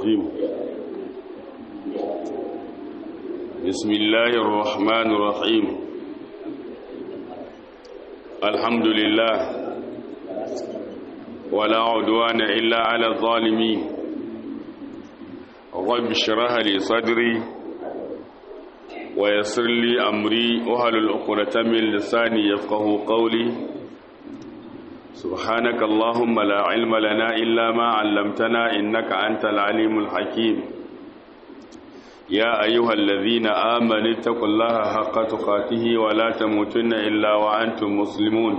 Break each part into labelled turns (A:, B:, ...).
A: الرجيم بسم الله الرحمن الرحيم الحمد لله ولا عدوان إلا على الظالمين رب اشرح لي صدري ويسر لي أمري وهل العقدة من لساني يفقه قولي سبحانك اللهم لا علم لنا إلا ما علمتنا إنك أنت العليم الحكيم يا أيها الذين آمنوا اتقوا الله حق تقاته ولا تموتن إلا وأنتم مسلمون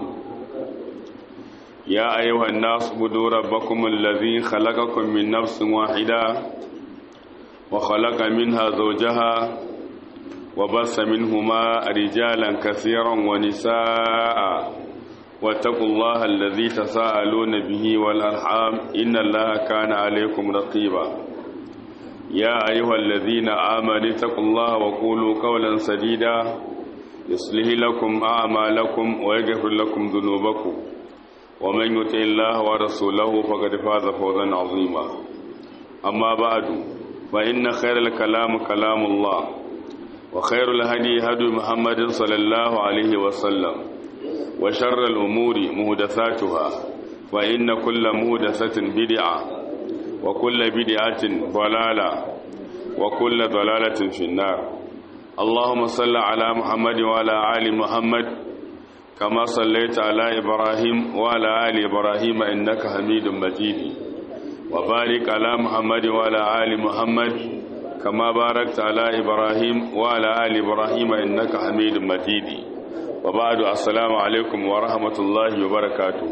A: يا أيها الناس اعبدوا ربكم الذي خلقكم من نفس واحدة وخلق منها زوجها وبث منهما رجالا كثيرا ونساء واتقوا الله الذي تساءلون به والأرحام إن الله كان عليكم رقيبا يا أيها الذين آمنوا اتقوا الله وقولوا قولا سديدا يصلح لكم أعمالكم ويغفر لكم ذنوبكم ومن يطع الله ورسوله فقد فاز فوزا عظيما أما بعد فإن خير الكلام كلام الله وخير الهدي هدي محمد صلى الله عليه وسلم وشر الأمور مهدثاتها فإن كل مهدثة بدعة وكل بدعة ضلالة وكل ضلالة في النار اللهم صل على محمد وعلى آل محمد كما صليت على إبراهيم وعلى آل إبراهيم إنك حميد مجيد وبارك على محمد وعلى آل محمد كما باركت على إبراهيم وعلى آل إبراهيم إنك حميد مجيد وبعد السلام alaikum wa rahmatullahi wa barakatuhu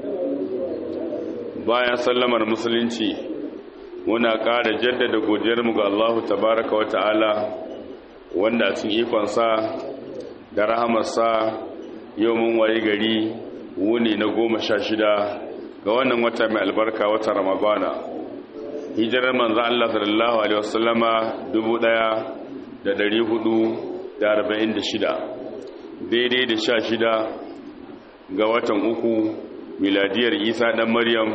A: bayan sallamar musulunci muna ƙara jaddada godiyarmu ga Allah tabaraka wa ta'ala wanda cikin ikonsa da rahamarsa yau mun waye gari wuni na goma sha shida ga wannan wata mai albarka wata ramadana hijirar manzo Allah sallallahu alaihi wasallama dubu ɗaya da ɗari hudu da arba'in da shida daidai da sha shida ga watan uku miladiyar isa ɗan maryam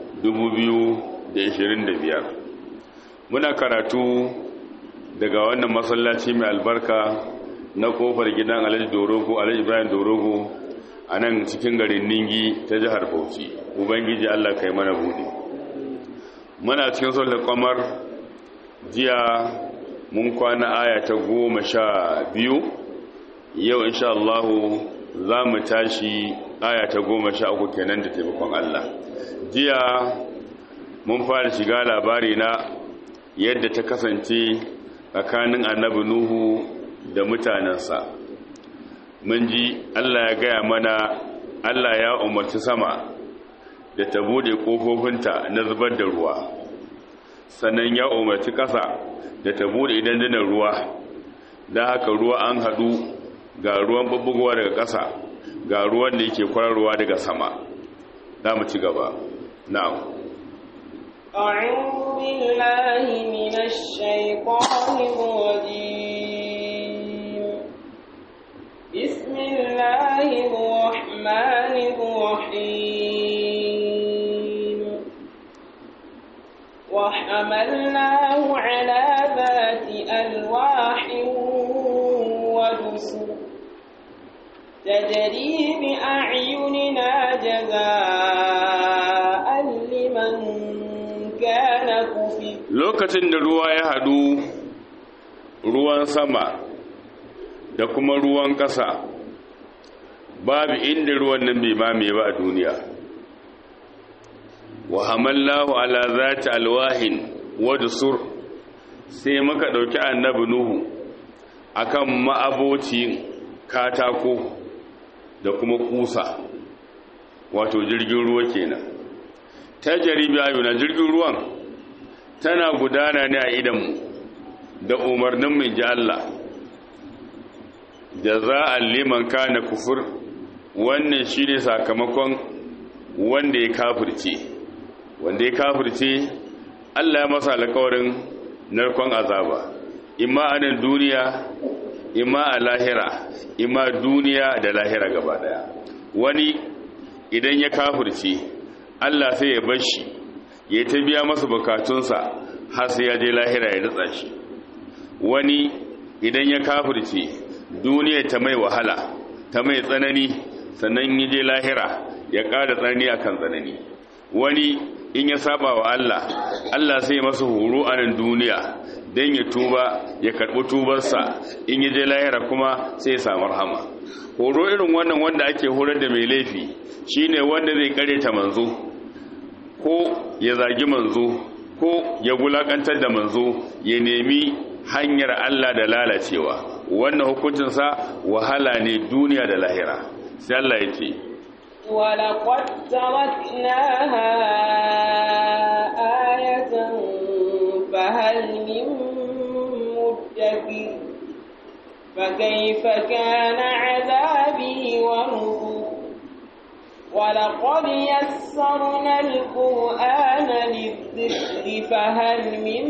A: biyar. muna karatu daga wannan masallaci mai albarka na kofar gidan alhaji dorogo alhaji ibrahim dorogo a nan cikin garin ningi ta jihar bauchi ubangiji allah kai mana buɗe muna cikin sulhul kamar jiya mun kwana aya ta goma sha biyu yau insha Allah za mu tashi aya ta goma sha uku kenan da taimakon Allah jiya mun fara shiga labari na yadda ta kasance tsakanin annabi Nuhu da mutanensa mun ji Allah ya gaya mana Allah ya umarci sama da ta bude kofofinta na zubar da ruwa sannan ya umarci ƙasa da ta bude idan ruwa da haka ruwa an haɗu ga ruwan babbugowa daga ƙasa ga ruwan da yake kwararwa daga sama za mu ci gaba na'am
B: أعوذ بالله من الشيطان الرجيم بسم الله الرحمن الرحيم وحملناه على ذات ألواح ودسر تجري بأعيننا جزاء لمن كان كفر
A: lokacin da ruwa ya hadu ruwan sama da kuma ruwan ƙasa babu inda ruwan nan bai mame ba a duniya wa hamallahu ala zati alwahin wa dusur sai muka dauki annabi nuhu akan ma'abocin katako da kuma kusa wato jirgin ruwa kenan ta jaribi ayuna jirgin ruwan tana gudana ne a idanmu da umarnin mai ji Allah jaza'an liman kana kufur wannan shi ne sakamakon wanda ya kafirce wanda ya kafirce Allah ya masa alkawarin narkon azaba imma a nan duniya imma a lahira imma duniya da lahira gaba daya wani idan ya kafirce Allah sai ya bar shi ya ta biya masa bukatunsa har sai ya je lahira ya ritsa shi wani idan ya kafirce duniya ta mai wahala ta mai tsanani sannan ya je lahira ya ƙara tsanani akan tsanani wani in ya saba wa Allah Allah sai masa horo a nan duniya don ya tuba ya karɓi tubarsa in ya je lahira kuma sai ya samu rahama horo irin wannan wanda ake horar da mai laifi shine wanda zai kare ta manzo ko ya zagi manzo ko ya gulakantar da manzo ya nemi hanyar Allah da lalacewa wannan hukuncinsa wahala ne duniya da lahira sai Allah ya ce
B: ولقد تركناها آية فهل من مدكر فكيف كان عذابي ونذر ولقد يسرنا القرآن للذكر فهل من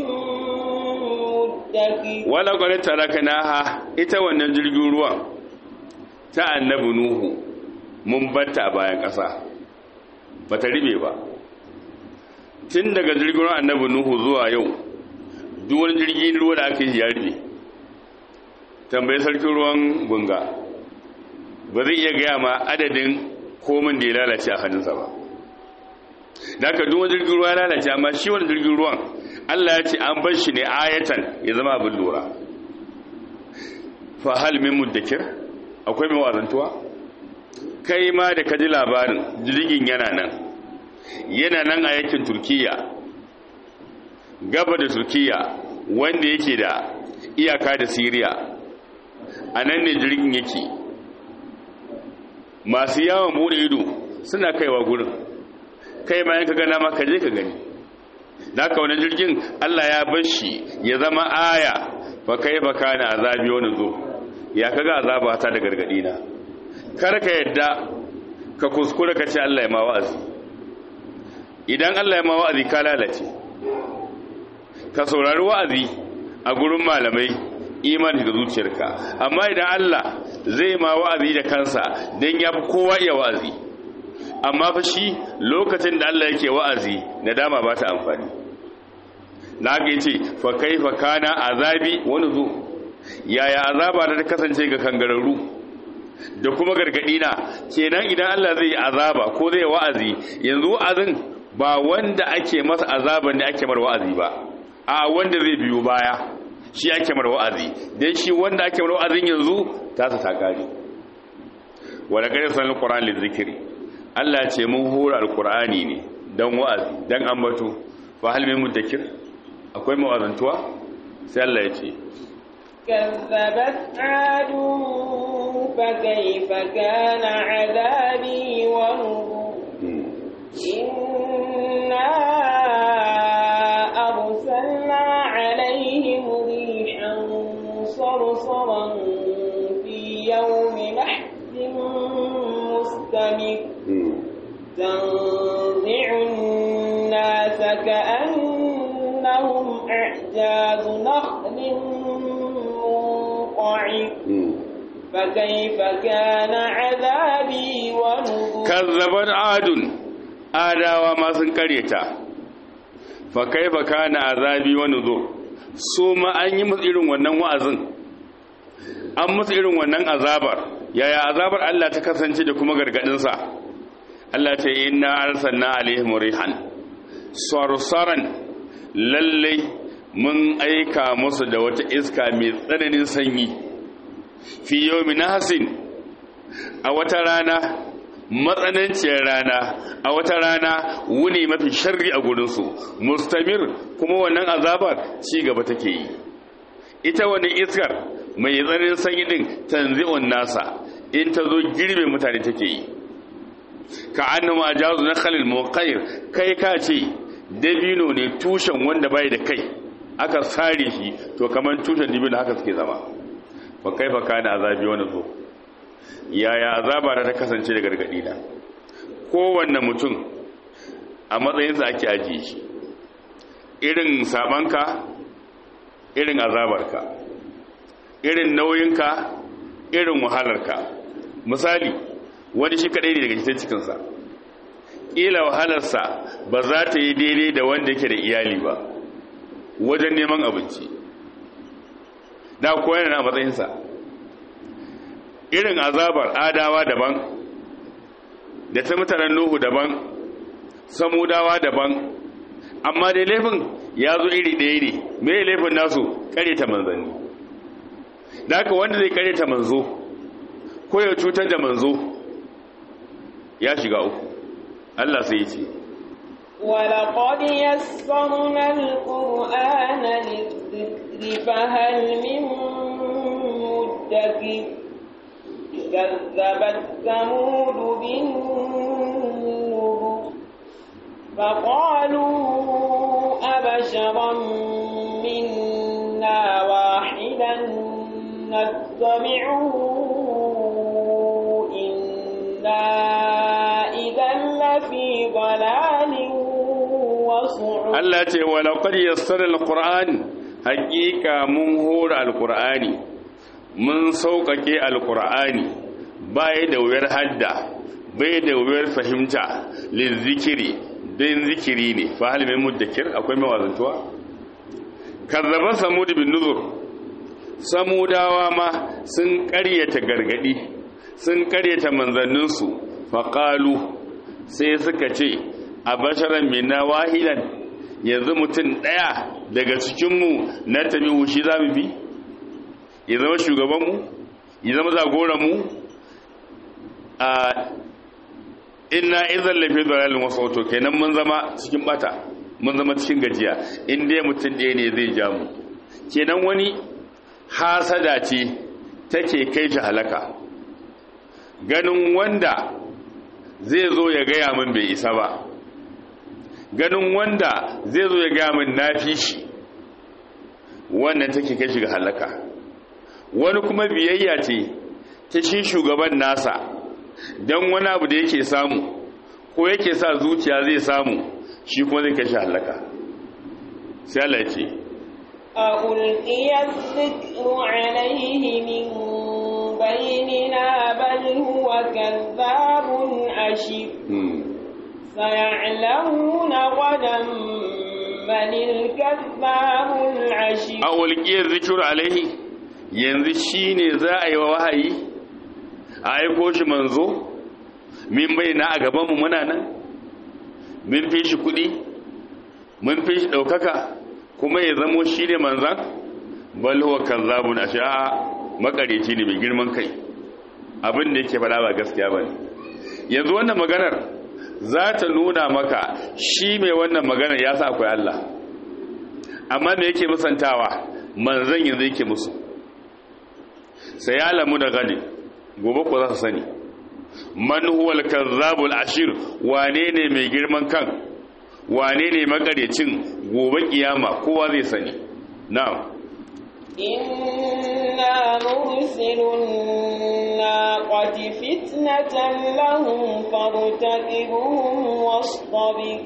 B: مدكر
A: ولقد تركناها ita wannan jirgin ruwan ta annabi nuhu mun batta a bayan ƙasa ba ta ribe ba tun daga jirgin ruwan annabi nuhu zuwa yau duwar jirgin ruwa da aka yi ya ribe tambayi sarkin ruwan gunga ba zai iya gaya ma adadin komin da ya lalace a hannunsa ba da aka duwar jirgin ruwa lalace amma shi wani jirgin ruwan allah ya ce an bar shi ne ayatan ya zama abin lura fa hal min muddakir akwai mai wazantuwa kai ma da ka ji labarin jirgin yana nan yana nan a yakin turkiya gaba da turkiya wanda yake da iyaka da siriya a nan ne jirgin yake masu yawon bude ido suna kaiwa gurin kai ma yanka gana ma ka je ka gani da aka wani jirgin allah ya bar shi ya zama aya fa kai fa kana azabi wani zo ya kaga azaba ta da gargadi na kar ka yadda ka kuskura ka ce Allah ya ma wa'azi idan Allah ya ma wa'azi ka lalace ka saurari wa'azi a gurin malamai imani da zuciyarka amma idan Allah zai ma wa'azi da kansa don ya fi kowa iya wa'azi amma fa shi lokacin da Allah yake wa'azi na dama ba ta amfani na haka yace fa kaifa kana azabi wani zo yaya azaba da ta kasance ga kangararru da kuma gargadi na kenan idan Allah zai yi azaba ko zai wa'azi yanzu wa'azin ba wanda ake masa azaban ne ake mar wa'azi ba a wanda zai biyo baya shi ake mar wa'azi dan shi wanda ake mar wa'azin yanzu ta sa takari wala kada san alquran lizikri Allah ya ce mun hura alqurani ne dan wa'azi dan ambato fa hal min mudakkir akwai mawazantuwa sai Allah ya ce
B: كذبت عاد فكيف كان عذابي ونذر إنا أرسلنا عليهم ريحا صرصرا في يوم نحس مستمر تنزع الناس كأنهم أعجاز نخل منقعر فكيف كان عذابي ونذر
A: kazzabar adun adawa ma sun karyata fa kaifa kana azabi wa nuzur su ma an yi musu irin wannan wa'azin an musu irin wannan azabar yaya azabar Allah ta kasance da kuma gargadin sa Allah ta yi inna arsalna alaihim rihan sarsaran lalle mun aika musu da wata iska mai tsananin sanyi fi yawmin hasin a wata rana matsananciyar rana a wata rana wuni mafi sharri a gurinsu mustamir kuma wannan azabar ci gaba take yi ita wani iskar mai tsananin sanyi din tanzi'un nasa in ta zo girbe mutane take yi ka annama ajazu na khalil muqayyir kai ka ce dabino ne tushen wanda bai da kai aka sare shi to kamar tushen dabino haka suke zama fa kaifa kana azabi wani zo yaya azaba da ta kasance da gargadi na kowanne mutum a matsayinsa ake ajiye shi irin sabanka irin azabarka irin nauyinka irin wahalarka misali wani shi kadai ne daga cikin cikinsa ƙila wahalarsa ba za ta yi daidai da wanda yake da iyali ba wajen neman abinci da kowa yana a matsayinsa irin azabar adawa daban da ta mutanen nuhu daban samudawa daban amma dai laifin ya zo iri ɗaya ne mai laifin nasu ta manzanni da haka wanda zai ta manzo ko ya cutar da manzo ya shiga uku Allah sai ya ce
B: ولقد يسرنا القرآن للذكر فهل من مدكر كذبت ثمود بالنذر فقالوا أبشرا منا واحدا نتبعه إنا إذا لفي ضلال وسعر
A: Allah ce wa laqad yassara alquran haqiqa mun hora alqurani mun sauƙaƙe alqurani bai da wuyar hadda bai da wuyar fahimta lizikiri dan zikiri ne fa hal min mudakkir akwai mawazantuwa kazzaba samud bin nuzur samudawa ma sun ƙaryata gargadi sun ƙaryata manzanninsu faqalu sai suka ce a basharan minna wahidan yanzu mutum ɗaya daga cikinmu na tabi shi za mu bi ya zama shugabanmu ya zama zagoranmu a ina izan lafi zaralin wasu wato kenan mun zama cikin bata mun zama cikin gajiya inda mutum ɗaya ne zai ja mu kenan wani hasada ce take kai shi halaka ganin wanda zai zo ya gaya min bai isa ba ganin wanda zai zo ya gaya min na fi shi wannan take kai shi ga halaka wani kuma biyayya ce ta shi shugaban nasa don wani abu da yake samu ko yake sa zuciya zai samu shi kuma zai kai shi halaka sai Allah ya ce
B: ألقي الذكر عليه من بيننا بل هو كذاب أشر سيعلمون غدا من الكذاب العشر
A: a walƙiyar zikir alaihi yanzu shi ne za a yi wa wahayi a aiko shi manzo min bai na a gabanmu muna nan min fi shi kuɗi mun fi shi ɗaukaka kuma ya zamo shi ne manzan balhuwa kan zabun a sha'a makareci ne mai girman kai abin da yake faɗa ba gaskiya ba ne yanzu wannan maganar za ta nuna maka shi mai wannan maganar ya sa akwai Allah amma me yake musantawa manzan yanzu yake musu sai ya lamu da gani gobe ko za su sani man huwal kazzabul ashir wane ne mai girman kan wane ne makarecin gobe kiyama kowa zai sani na'am
B: إنا مرسل الناقة فتنة لهم فارتقبهم واصطبر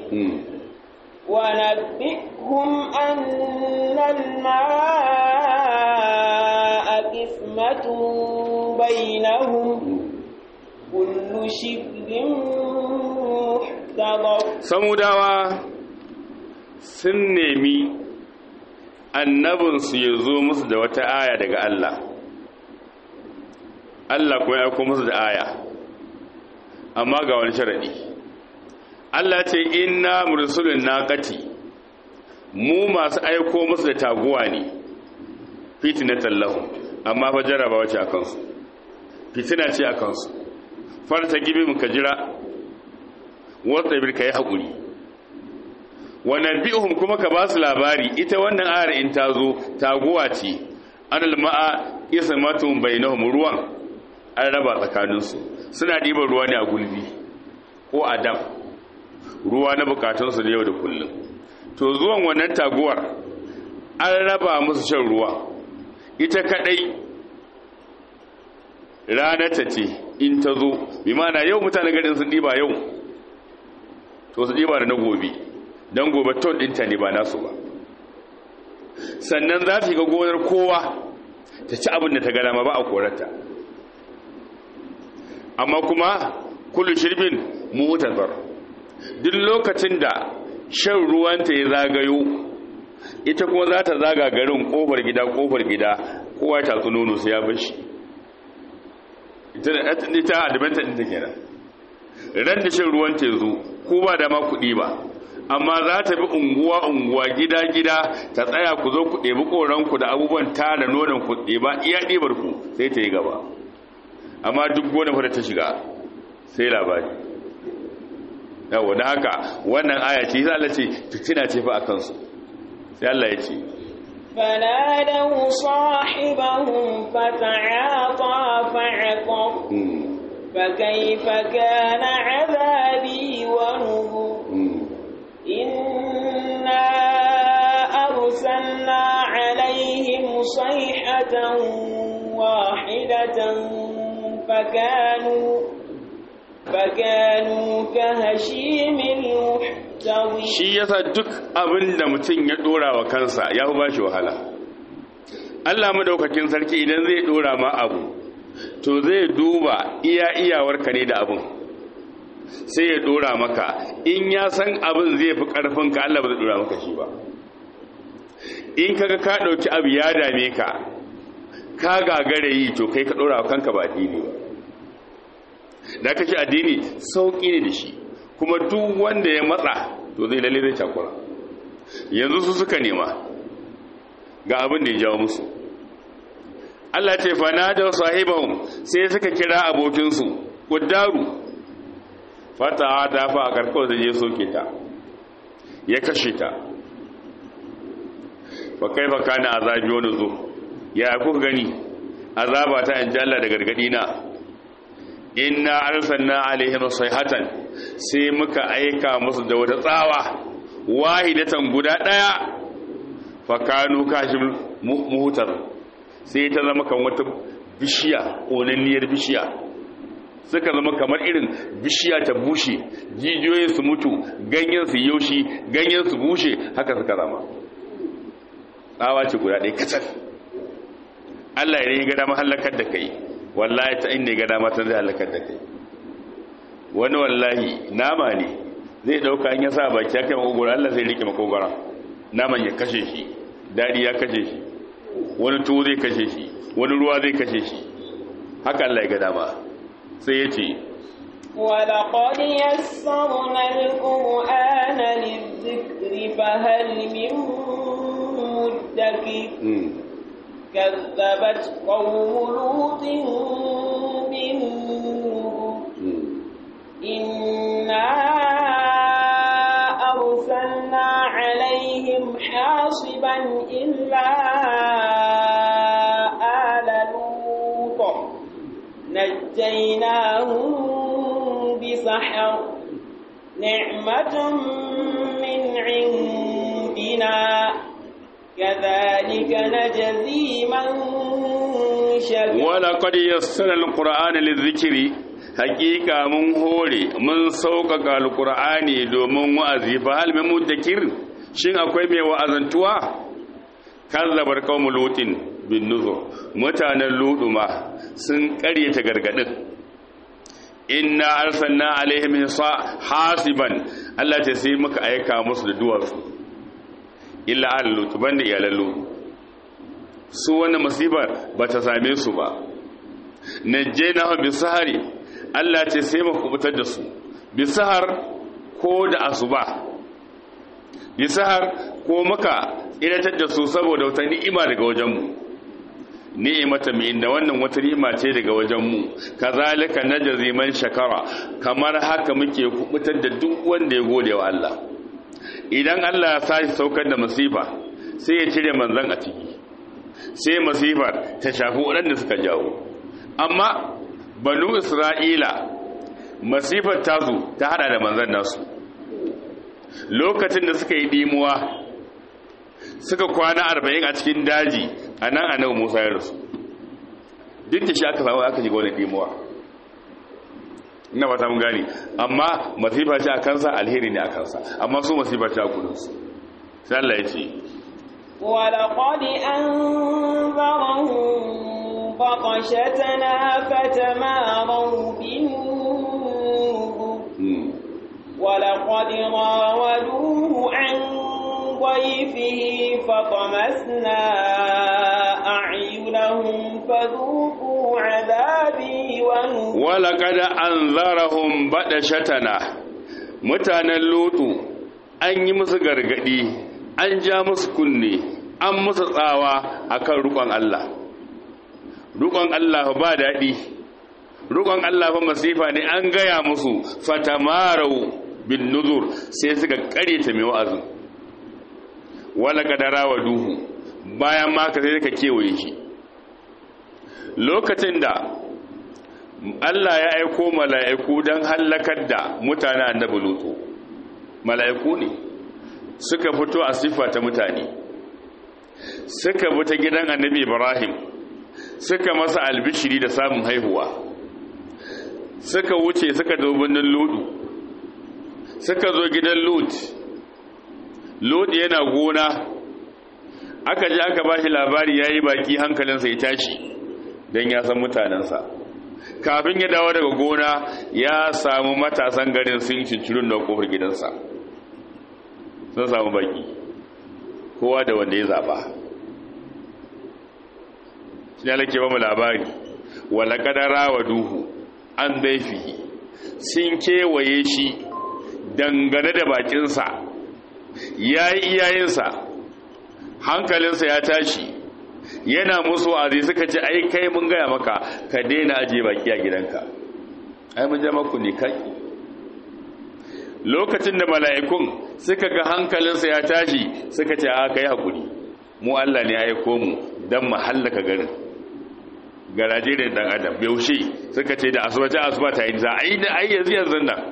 B: ونبئهم أن الماء قسمة بينهم كل شبر محتضر
A: samudawa sun nemi annabinsu ya zo musu da wata aya daga Allah Allah kuma ya aiko musu da aya amma ga wani sharadi Allah ce inna mursulun naqati mu masu aiko musu da taguwa ne fitnatan lahum amma fa jarabawa ce akan su fitina ce akan su farta gibi mu ka jira wata bir kai hakuri wa nabihum kuma ka ba su labari ita wannan ayar in ta zo taguwa ce anal ma'a ismatun bainahum ruwan an raba tsakaninsu suna ɗiban ruwa ne a gulbi ko a dam ruwa na bukatunsu da yau da kullum to zuwan wannan taguwar an raba musu shan ruwa ita kadai ranata ce in ta zo bi mana yau mutane garin sun ɗiba yau to su ɗiba da na gobe don gobe ton ɗinta ne ba nasu ba sannan za su ga gonar kowa ta ci abin da ta gada ma ba a korarta amma kuma kullu shirbin mutazar duk lokacin da shan ruwanta ya zagayo ita kuma za ta zaga garin kofar gida kofar gida kowa ta tatsu nono sai ya bashi ita adventure ɗin ta kenan ran da shan ruwan tezu ko ba da ma kuɗi ba amma za ta bi unguwa unguwa gida gida ta tsaya ku zo ku ɗebi ƙoranku da abubuwan tara nonon ku ɗeba iya ɗibar ku sai ta yi gaba amma duk gona fa da ta shiga sai labari yawo da haka wannan aya ce sai Allah ce fitina ce fa akan su sai Allah ya ce
B: فنادوا صاحبهم فتعاطى فعقر فكيف كان عذابي ونذر إنا أرسلنا عليهم صيحة واحدة فكانوا فكانوا كهشيم المحتوي
A: shi yasa duk abin da mutum ya dora wa kansa ya fi bashi wahala Allah madaukakin sarki idan zai dora ma abu to zai duba iya iyawarka ne da abin sai ya dora maka in ya san abin zai fi karfin ka Allah ba zai dora maka shi ba in kaga ka dauki abu ya dame ka ka gagare yi to kai ka dora wa kanka ba addini ba da kace addini sauki ne da shi kuma duk wanda ya matsa to zai lalle zai cakura yanzu su suka nema ga abin da ya jawo musu Allah ce fana da sahibahum sai suka kira abokinsu kudaru fata ta fa a karkar da je soke ta ya kashe ta ba kai ba kana azabi wani zo ya kuka gani azaba ta in jalla da gargadi na inna arsalna alaihim sayhatan sai muka aika musu da wata tsawa wahidatan guda daya fakanu kashim muhutar sai ta zama kan wata bishiya onanniyar bishiya suka zama kamar irin bishiya ta bushe jijiyoyin su mutu ganyen su yaushi ganyen su bushe haka suka zama tsawa ce guda ɗaya kacal Allah ya ga dama halakar da kai wallahi ta inda ga dama ta zai halakar da kai wani wallahi nama ne zai dauka an ya sa baki ya kai makogoro Allah zai rike makogoro naman ya kashe shi dadi ya kashe shi wani tuwo zai kashe shi wani ruwa zai kashe shi haka Allah ya ga dama sai ya ce
B: ولقد يسرنا القرآن للذكر فهل من مدكر كذبت قوم لوط بالنذر إنا أرسلنا عليهم حاصبا إلا آل لوط نجيناهم بسحر نعمة من عندنا كذلك نجزي من شكر
A: ولقد يسر القرآن للذكر hakika mun hore mun sauƙaƙa alƙur'ani domin wa'azi fa hal min muddakir shin akwai mai wa'azantuwa kazzabar qaumul lutin bin nuzur mutanen luduma sun ƙaryata gargadin inna arsalna alaihim hasiban Allah ta sai muka aika musu da duwatsu illa al lut banda iyalan lut su wannan musibar bata same su ba najjayna bi sahari Allah ce sai mu kubutar da su bi sahar ko da asuba bi sahar ko muka iratar da su saboda wata ni'ima daga wajenmu ni'imata mai inda wannan wata ni'ima ce daga wajenmu kazalika najzi man shakara kamar haka muke kubutar da duk wanda ya gode wa Allah idan Allah ya sashi saukar da masifa sai ya cire manzon a ciki sai masifar ta shafi waɗanda suka jawo amma banu isra'ila masifar tasu ta hada da manzan nasu lokacin da suka yi dimuwa suka kwana arba'in a cikin daji a nan a nan musa ya rasu duk da shi aka samu aka shiga wani dimuwa ina ba ta mun gani amma masifa ce a kansa alheri ne a kansa amma su masifa ce a kudinsu sai Allah ya ce
B: ولقد أنذرهم بطشتنا فتماروا بالنذر ولقد راودوه عن ضيفه فطمسنا أعينهم فذوقوا عذابي ونذر
A: ولقد أنذرهم بدشتنا mutanen lutu an yi musu gargadi an ja musu kunne an musu tsawa akan rukon Allah rukon Allah ba daɗi rukon Allah fa masifa ne an gaya musu fatamarau bin nuzur sai suka ta mai wa'azin wala kadara wa duhu bayan ma ka sai ka kewaye shi lokacin da Allah ya aiko mala'iku don hallakar da mutane annabi lutu mala'iku ne suka fito a siffa ta mutane suka bi ta gidan annabi ibrahim suka masa albishiri da samun haihuwa suka wuce suka zo birnin ludu suka zo gidan lut lut yana gona aka ji aka ba shi labari ya yi baki hankalinsa ya tashi don ya san mutanensa kafin ya dawo daga gona ya samu matasan garin sun cincirin da kofar gidansa sun samu baki kowa da wanda ya zaba shi ne alake ba mu labari wala kadara wa duhu an daifihi sun kewaye shi dangane da bakinsa ya yi iyayensa hankalinsa ya tashi yana musu azi suka ce ai kai mun gaya maka ka daina ajiye baki a gidanka ai mun ja maku ne kai lokacin da mala'ikun suka ga hankalinsa ya tashi suka ce a kai hakuri mu Allah ne ya aiko mu dan mu hallaka garin garaje da dan adam yaushe suka ce da asuba ta asuba ta yi za a yi da ai yanzu yanzu nan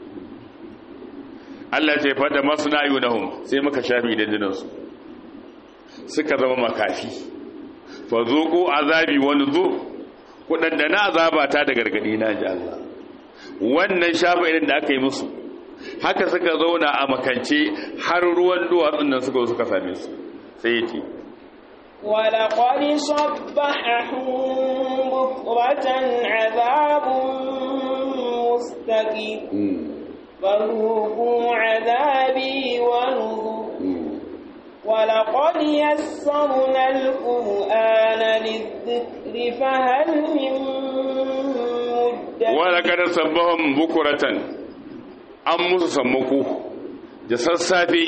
A: Allah ce fada masna yunahum sai muka shafi dandunansu suka zama makafi fa zuqu azabi wa nuzur kudanda na azaba ta da gargadi na ji Allah wannan shafa irin da aka yi musu haka suka zauna a makance har ruwan duwatsun nan suka suka same su sai yace
B: ولقد صبحهم بكرة عذاب مستقيم فذوقوا عذابي ونذر ولقد يسرنا القرآن للذكر فهل من مدكر
A: ولقد صبهم بكرة an musu sammako da sassafe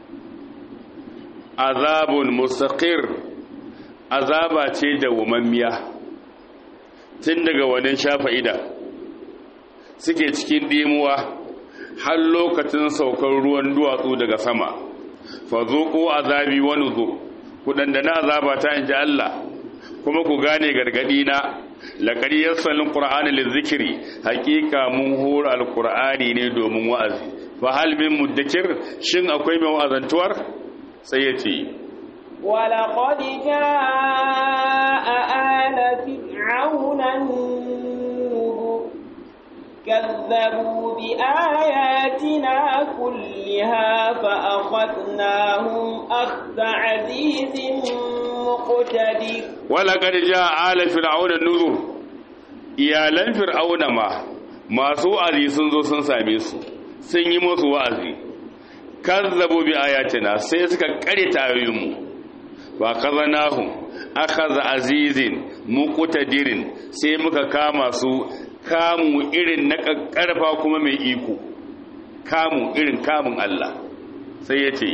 A: azabun mustaqir azaba ce da wamammiya tun daga wannan shafa ida suke cikin dimuwa har lokacin saukar ruwan duwatsu daga sama fa zuqu azabi wa nuzur ku dandana azaba ta inji Allah kuma ku gane gargadi na laqad yassalul qur'ana lizikri haqiqa mun hura alqur'ani ne domin wa'azi fa hal min mudakkir shin akwai mai wa'azantuwar sai yace
B: ولقد جاء آل فرعون النذر كذبوا بآياتنا كلها فأخذناهم أخذ عزيز مقتدر
A: ولقد جاء آل فرعون النذر iyalan fir'auna ma masu wa'azi sun zo sun same su sun yi musu wa'azi kazzabu bi ayatina sai suka kare tayoyinmu wa kazanahum akhadha azizin muqtadirin sai muka kama su kamu irin na karfa kuma mai iko kamu irin kamun Allah sai yace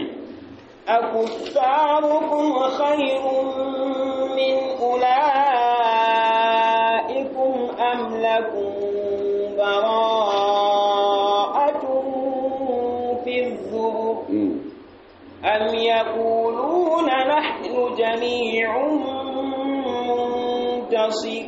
B: أكفاركم خير من أولئكم أم لكم براءة في الزبر أم يقولون نحن جميع منتصر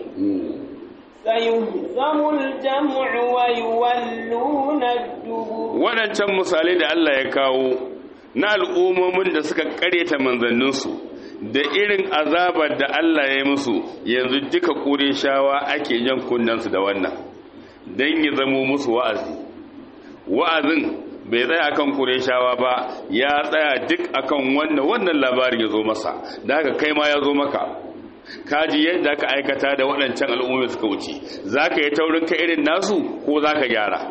B: سيهزم الجمع ويولون الدبر
A: waɗancan misalai da Allah ya kawo na al'ummomin da suka ƙaryata manzanninsu da irin azabar da Allah ya yi musu yanzu duka ƙure shawa ake jan kunnansu da wannan don ya zamo musu wa'azi wa'azin bai tsaya akan ƙure shawa ba ya tsaya duk akan wannan wannan labarin ya zo masa da haka kai ma ya zo maka kaji yadda aka aikata da waɗancan al'ummomi suka wuce za ka yi taurin ka irin nasu ko za ka gyara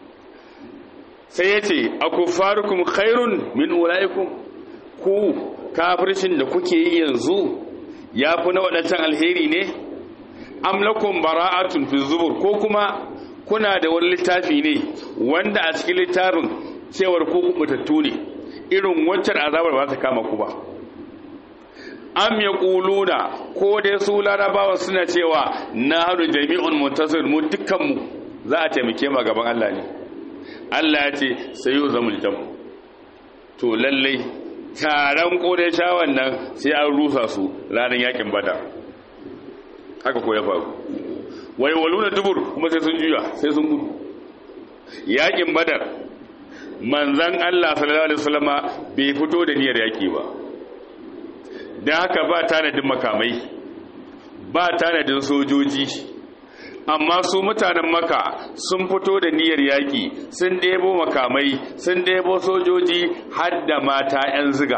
A: sai ya ce a kufarukum khairun min ulaikum ku kafircin da kuke yi yanzu ya fi na waɗancan alheri ne amlakun bara'atun fi zubur ko kuma kuna da wani littafi ne wanda a cikin littafin cewar ko kubutattu ne irin waccan azabar ba ta kama ku ba am ya ƙuluna ko dai su larabawa suna cewa na hannu jami'un muntasir mu dukkanmu za a taimake ma gaban Allah ne Allah ya ce sai yau zamul jam to lallai taron kodai shawan nan sai an rusa su ranar yakin bada haka ko ya faru wai waluna dubur kuma sai sun juya sai sun gudu yakin badar manzan Allah sallallahu alaihi wasallama bai fito da niyyar yaki ba dan haka ba tanadin makamai ba tanadin sojoji amma su mutanen maka sun fito da niyyar yaƙi sun ɗebo makamai sun ɗebo sojoji har da mata 'yan ziga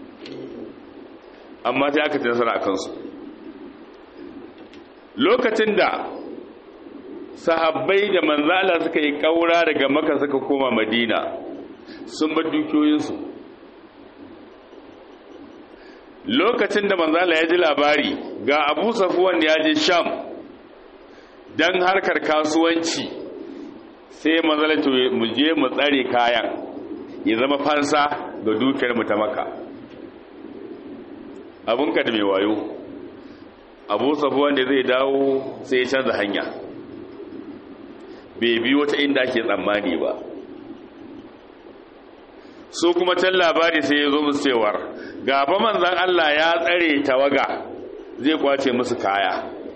A: amma sai aka nasara a kansu lokacin da sahabbai da manzala suka yi ƙaura daga maka suka koma madina sun bar dukiyoyinsu lokacin da manzala ya ji labari ga abu safuwan ya je sham don harkar kasuwanci sai manzalatu mu je mu tsare kayan ya zama fansa ga dukiyar mu ta maka abunka da mai wayo abu safuwan da zai dawo sai ya canza hanya bai bi wata inda ake tsammani ba su kuma can labari sai ya zo musu cewar gaba manzan Allah ya tsare tawaga zai kwace musu kaya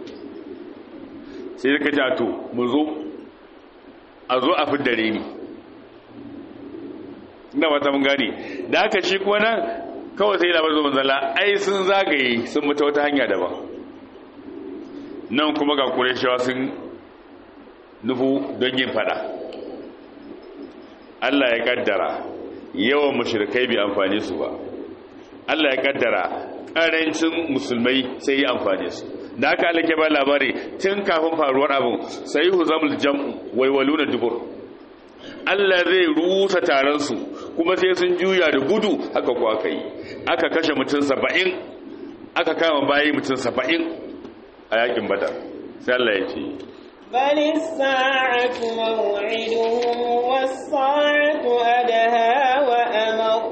A: sai suka ce to mu zo a zo a fiddare ni ina wata mun gani da aka shi kuma nan kawai sai labar zo manzala ai sun zagaye sun mutu wata hanya daban nan kuma ga kureshawa sun nufu don yin fada Allah ya kaddara yawan mashirkai bai amfani su ba Allah ya kaddara karancin musulmai sai yi amfani su da aka alake ba labari tun kafin faruwar abin sai hu zamul jam'u waiwalu na dubur Allah zai rusa taron su kuma sai sun juya da gudu haka ko aka yi aka kashe mutum saba'in aka kama bayi mutum saba'in a yakin badar sai Allah ya ce
B: بل الساعة موعدهم والساعة أدهى وأمر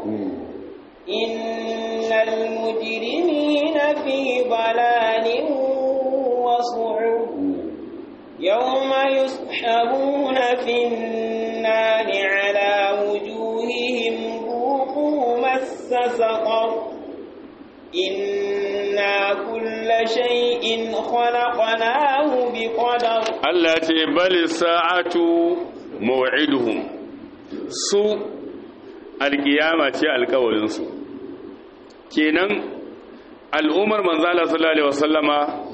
B: إن المجرمين في ضلال وصعب يوم يسحبون في النار على وجوههم ذوقوا مس سقر إنا كل شيء خلقناه بقدر
A: Allah ce bali sa'atu maw'iduhum su alkiyama ce alkawarinsu kenan al'ummar manzala sallallahu alaihi wasallama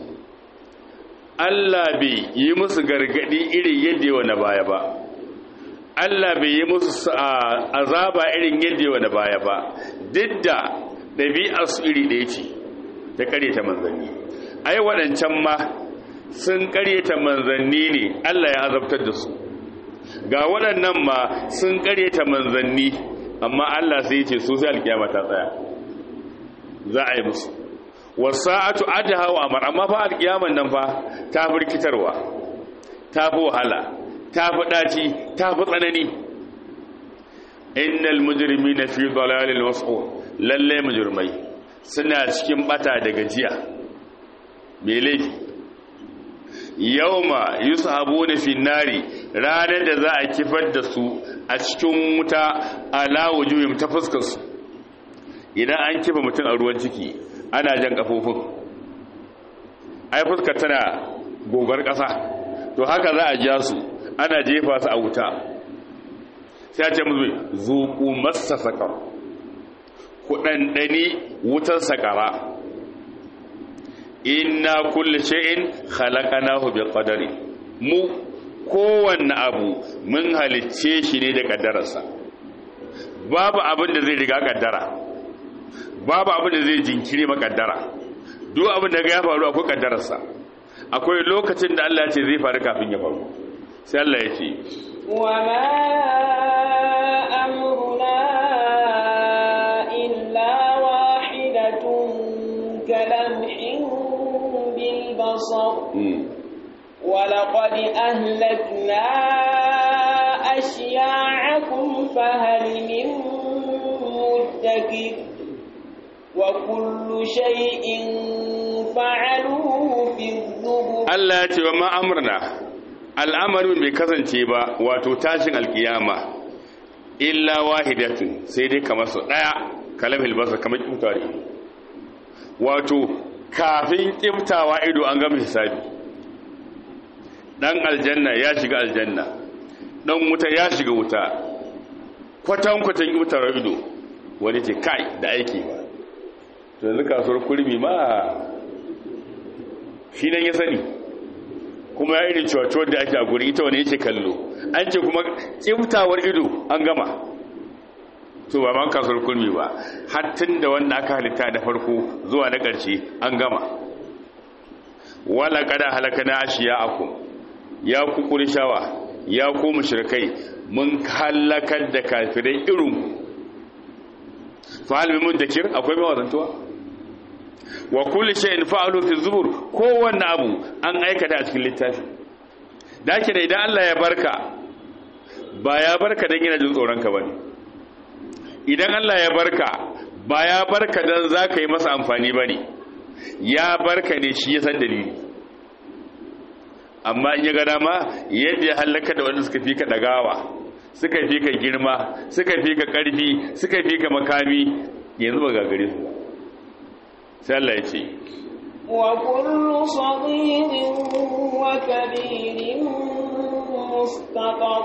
A: Allah bai yi musu gargadi irin yadda yawa na baya ba Allah bai yi musu azaba irin yadda yawa na baya ba duk da ɗabi'arsu iri ɗaya ce ta kare ta manzanni ai waɗancan ma sun karyata manzanni ne Allah ya azabtar da su ga waɗannan ma sun karyata manzanni amma Allah sai ce su sai alkiyama ta tsaya za a yi musu wasa'atu adha wa amar amma fa alkiyaman nan fa ta firkitarwa ta fi wahala ta fi daci ta fi tsanani innal mujrimina fi dalalin was'ur lalle mujrimai suna cikin bata da gajiya me laifi yauma yusabuna fi nari ranar da za a kifar da su a cikin wuta ala wujuhim ta fuskar su idan an kifa mutum a ruwan ciki ana jan kafofin ai fuskar tana gogar ƙasa to haka za a ja su ana jefa su a wuta sai a ce musu zuku masa sakar ku ɗanɗani wutar sakara inna kulli shay'in khalaqnahu bi qadari mu kowanne abu mun halicce shi ne da kaddararsa babu abin da zai riga kaddara babu abin da zai jinkiri makaddara duk abin da ya faru akwai kaddararsa akwai lokacin da Allah ya ce zai faru kafin ya faru sai Allah ya ce
B: wa ma amruna illa كلمح بالبصر
A: mm.
B: ولقد أهلكنا أشياعكم فهل من مدكر وكل شيء فعلوه في الزبر
A: Allah ya ce wa ma'amurna al'amarin bai kasance ba wato tashin alkiyama illa wahidatun sai dai kamar su ɗaya kalamil basar kamar kimtawa ido wato kafin kimtawa ido an gama hisabi ɗan aljanna ya shiga aljanna ɗan wuta ya shiga wuta kwatankwatan kimtawa ido wani ce kai da aiki ba to yanzu kasuwar kurmi ma shi nan ya sani kuma ya irin cewa da ake a guri ita wani yake kallo an ce kuma tsiftawar ido an gama to ba man kasuwar kulmi ba hattun da wanda aka halitta da farko zuwa na ƙarshe an gama wala kada halaka na ashiya aku ya ku kurishawa ya ku mushrikai mun halakar da kafirai irin fa hal mun dakir akwai mai wazantuwa wa kulli shay'in fa'alu fi zubur kowanne abu an aikata a cikin littafi dake da idan Allah ya barka ba ya barka dan yana jin tsoron ka bane idan Allah ya barka ba ya barka dan zaka yi masa amfani bane ya barka ne shi ya san dalili amma in ya ga dama yadda ya halaka da wanda suka fi ka dagawa suka fi ka girma suka fi ka karfi suka fi ka makami yanzu ba gagare su ba sai Allah ya ce
B: وكل صغير وكبير مستقر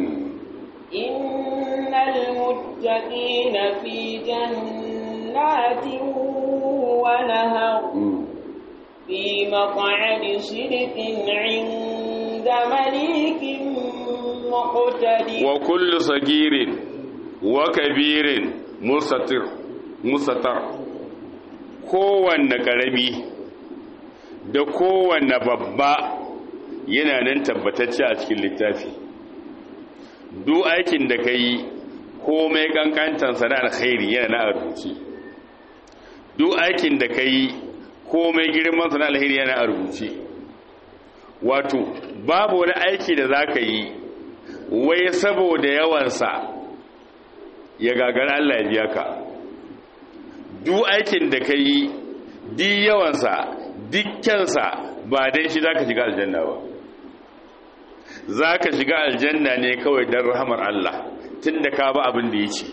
B: إن المتقين في جنات ونهر في مقعد صدق عند مليك مقتدر
A: وكل صغير وكبير مستتر مستتر kowanne ƙarami da kowanne babba yana nan tabbatacce a cikin littafi duk aikin da ka yi komai kankantansa na alkhairi yana na rubuce duk aikin da ka yi komai girmansa na alkhairi yana a rubuce wato babu wani aiki da za ka yi wai saboda yawansa ya gagara Allah ya biya ka duk aikin da ka yi di yawansa dukkansa ba dai shi za ka shiga aljanna ba za ka shiga aljanna ne kawai don rahamar Allah tun da ka ba abin da ya ce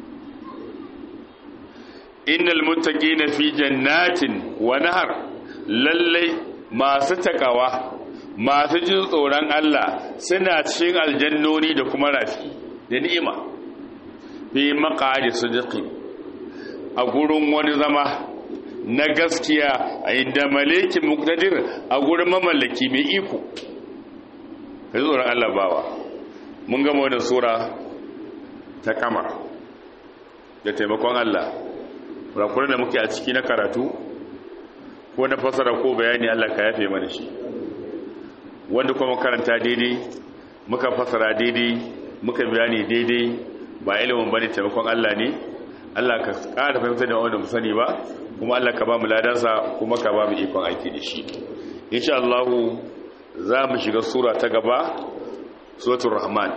A: innal muttaqina fi jannatin wa nahar lallai masu takawa masu jin tsoron Allah suna cikin aljannoni da kuma rafi da ni'ima fi maqadi sidqin a gurin wani zama na gaskiya a inda malikin muktadir a gurin mamallaki mai iko kai tsoron Allah bawa mun gama wannan sura ta kamar da taimakon Allah kurakuran da muke a ciki na karatu ko na fasara ko bayani Allah ka yafe mana shi wanda kuma karanta daidai muka fasara daidai muka bayani daidai ba ilimin bane taimakon Allah ne Allah ka ƙara fahimtar da wanda mu sani ba kuma Allah ka ba mu ladansa kuma ka ba mu ikon aiki da shi insha Allah za mu shiga sura ta gaba suratul rahman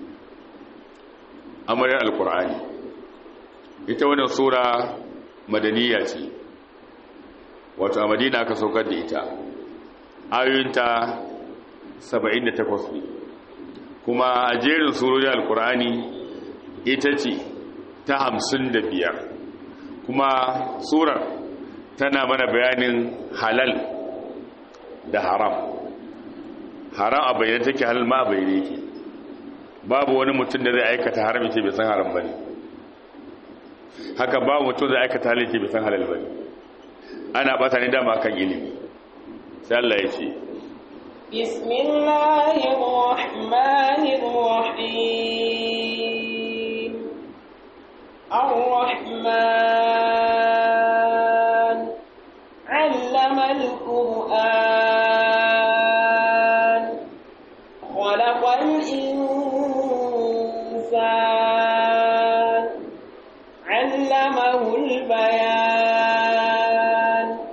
A: amaryar alqur'ani ita wannan sura madaniya ce wato a madina aka saukar da ita ayoyinta 78 ne kuma a jerin surorin alkur'ani ita ce ta 55 kuma surar tana mana bayanin halal da haram haram a bayyana take halal ma a bayyana yake babu wani mutum da zai aikata haram ce bai san haram ba ne haka ba mutum zai aikata halal ce bai san halal ba ne ana bata ne dama kan ilimi sai Allah ya ce
B: bismillahir rahmanir rahim ar-rahman 'allama al-qur'an khalaqal insana 'allamahu al-bayan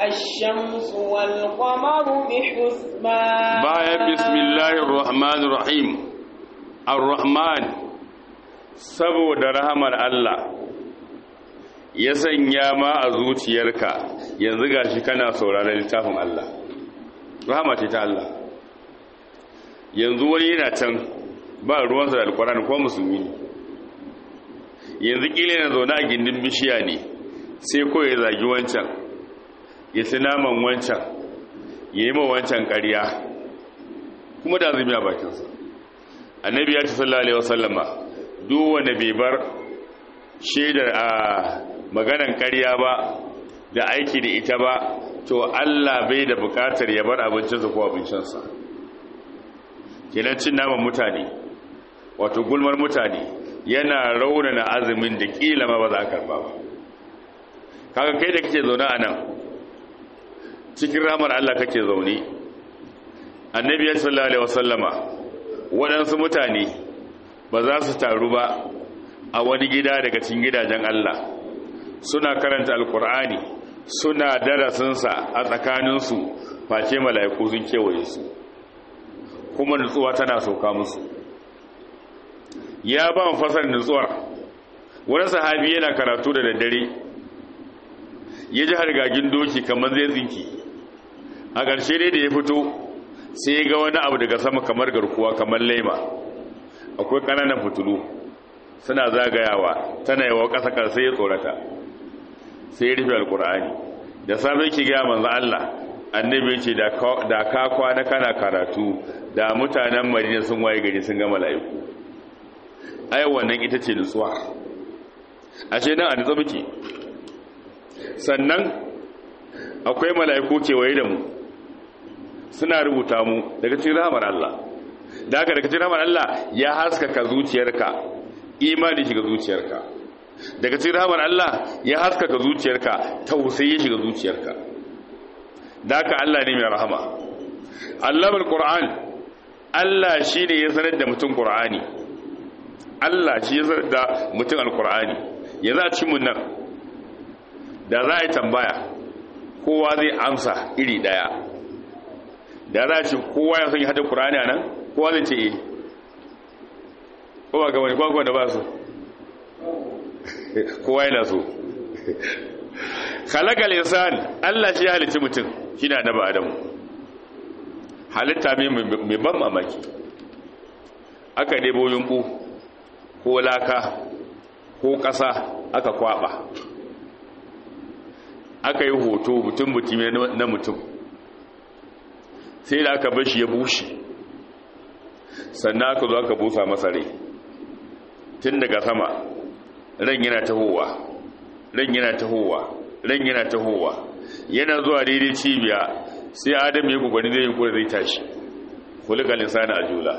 B: الشمس والقمر بحسبان
A: bayan bismillahir rahmanir rahim ar-rahman saboda rahamar Allah ya sanya ma a zuciyarka yanzu gashi kana sauraron littafin Allah rahama ce ta Allah yanzu wani yana can ba ruwansa da alkurani ko musulmi ne yanzu kila yana zaune a gindin bishiya ne sai ko ya zagi wancan ya ci naman wancan ya yi ma wancan ƙarya kuma da azumi a bakinsa annabi ya ci sallallahu alaihi wasallama duk wanda bai bar shaidar a maganan ƙarya ba da aiki da ita ba to Allah bai da bukatar ya bar abincinsa ko abincinsa kenan cin naman mutane wato gulmar mutane yana raunana azumin da kila ma ba za a karba ba kaga kai da kake zaune a nan cikin ramar Allah kake zaune annabi ya sallallahu alaihi wasallama waɗansu mutane ba za su taru ba a wani gida daga cikin gidajen Allah suna karanta alkur'ani suna darasinsa a tsakaninsu face mala'iku sun kewaye su kuma nutsuwa tana sauka musu ya ba mu fasar nutsuwar wani sahabi yana karatu da daddare ya ji hargagin doki kamar zai tsinki a ƙarshe dai da ya fito sai ya ga wani abu daga sama kamar garkuwa kamar laima akwai ƙananan fitulu suna zagayawa tana yawa ƙasa ƙarsai ya tsorata sai ya rufe alƙur'ani da safe ki gaya manzo Allah annabi ce da ka kwana kana karatu da mutanen madina sun waye gari sun ga mala'iku ai wannan ita ce nutsuwa ashe nan a nutsa muke sannan akwai mala'iku kewaye da mu suna rubuta mu daga cikin rahamar Allah da haka daga cikin rahamar Allah ya haskaka zuciyarka imani shiga zuciyarka daga cikin rahamar Allah ya haskaka zuciyarka tausayi shiga zuciyarka da haka Allah ne mai rahama Allahul Qur'an Allah shi ne ya sanar da mutum Qur'ani Allah shi ya sanar da mutum Al-Qur'ani yanzu a cikin mun nan da za a yi tambaya kowa zai amsa iri daya da za a ce kowa ya son yi hada Qur'ani a nan kowa zai ce eh kowa ga wani kwakwa da ba su kowa yana so khalaqal insan Allah shi ya halicci mutum shine annabi Adamu halitta mai ban mamaki aka debo yunku ko laka ko ƙasa aka kwaba aka yi hoto mutum mutum na mutum sai da aka bashi ya bushe sannan aka zo aka busa masa rai tun daga sama ran yana tahowa ran yana tahowa ran yana tahowa yana zuwa daidai cibiya sai adam ya gugwani zai yi kuwa zai tashi kulika lisani a jula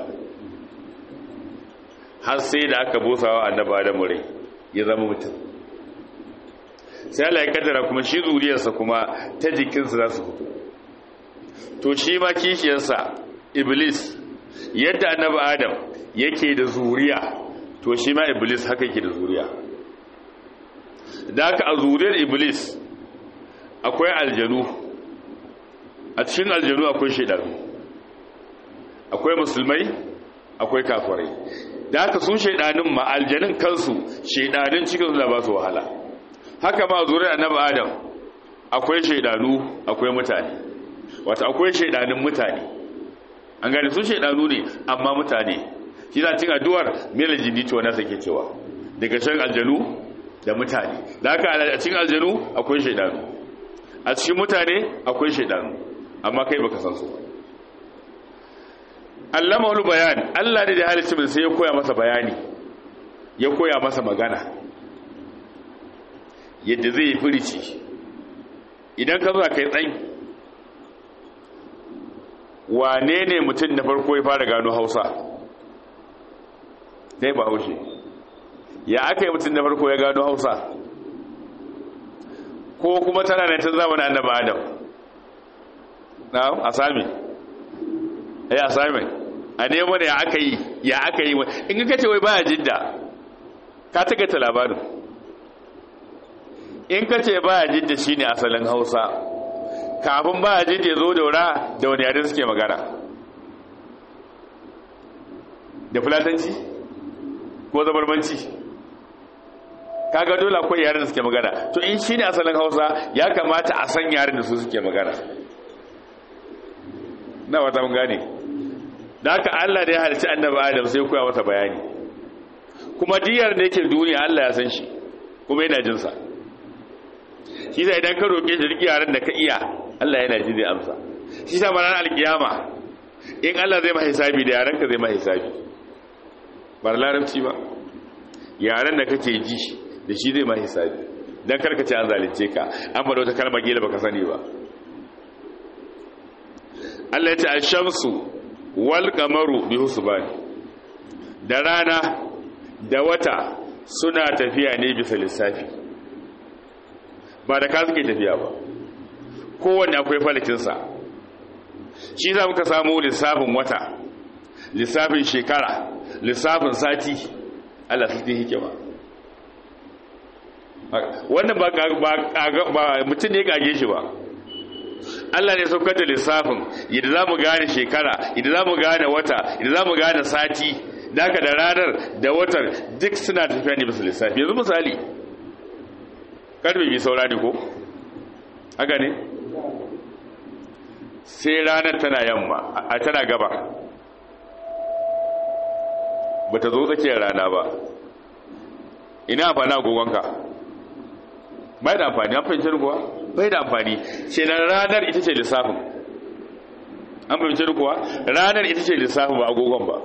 A: har sai da aka busawa annaba adamu rai ya zama mutum sai Allah ya kaddara kuma shi zuriyarsa kuma ta jikinsa za su fito to shi ma kishiyarsa iblis yadda annaba adam yake da zuriya to shi ma iblis haka yake da zuriya da haka a zuriyar iblis akwai aljanu a cikin aljanu akwai shaidanu akwai musulmai akwai kafirai da haka sun shaidanin ma aljanin kansu shaidanin cikin da ba su wahala haka ma zuriyar annabi adam akwai shaidanu akwai mutane wata akwai shaidanin mutane an gane sun shaidanu ne amma mutane shi za cin addu'ar mela jini to na sake cewa daga shan aljanu da mutane da haka a cikin aljanu akwai shaidanu a cikin mutane akwai shaidanu amma kai baka san su allama wani bayan allah ne da halittu min sai ya koya masa bayani ya koya masa magana yadda zai yi firici idan ka zuwa kai tsayi wane ne mutum na farko ya fara gano hausa dai ba haushe ya aka yi mutum na farko ya gano hausa ko kuma tana ne ta zamanin annaba adam na a sami ya sami a nemo da ya aka yi ya aka yi in ka ce wai baya jidda ka ta labarin in ka ce baya jidda shine asalin hausa kafin ba a ya zo daura da wani yare suke magana da fulatanci ko zabarmanci kaga dole akwai yaren da suke magana to in shine asalin hausa ya kamata a san yaren da su suke magana na wata mun gane da haka Allah da ya halicci annabi Adam sai koya masa bayani kuma diyar da yake duniya Allah ya san shi kuma yana jin sa shi sai idan ka roke shi riki yaran da ka iya Allah yana ji zai amsa shi sa ranar alkiyama in Allah zai ma hisabi da yaran ka zai ma hisabi ba larabci ba yaran da kake ji da shi zai ma hisabi dan karka ce an zalunce ka an faɗa wata kalmar gila baka sani ba Allah ya ce ash-shamsu wal qamaru bi husban da rana da wata suna tafiya ne bisa lissafi ba da ka suke tafiya ba kowanne akwai falakinsa shi za muka samu lissafin wata lissafin shekara lissafin sati Allah su ta hikima wannan ba mutum ne gage shi ba Allah ne saukar da lissafin yadda za mu gane shekara yadda za mu gane wata yadda za mu gane sati daga da ranar da watar duk suna tafiya ne bisa lissafi yanzu misali karfe bi saura ne ko haka ne sai ranar tana yamma a tana gaba ba ta zo tsakiyar rana ba ina amfani agogonka bai da amfani an fahimci kuwa bai da amfani ce na ranar ita ce lissafin an fahimci kuwa ranar ita ce lissafin ba agogon ba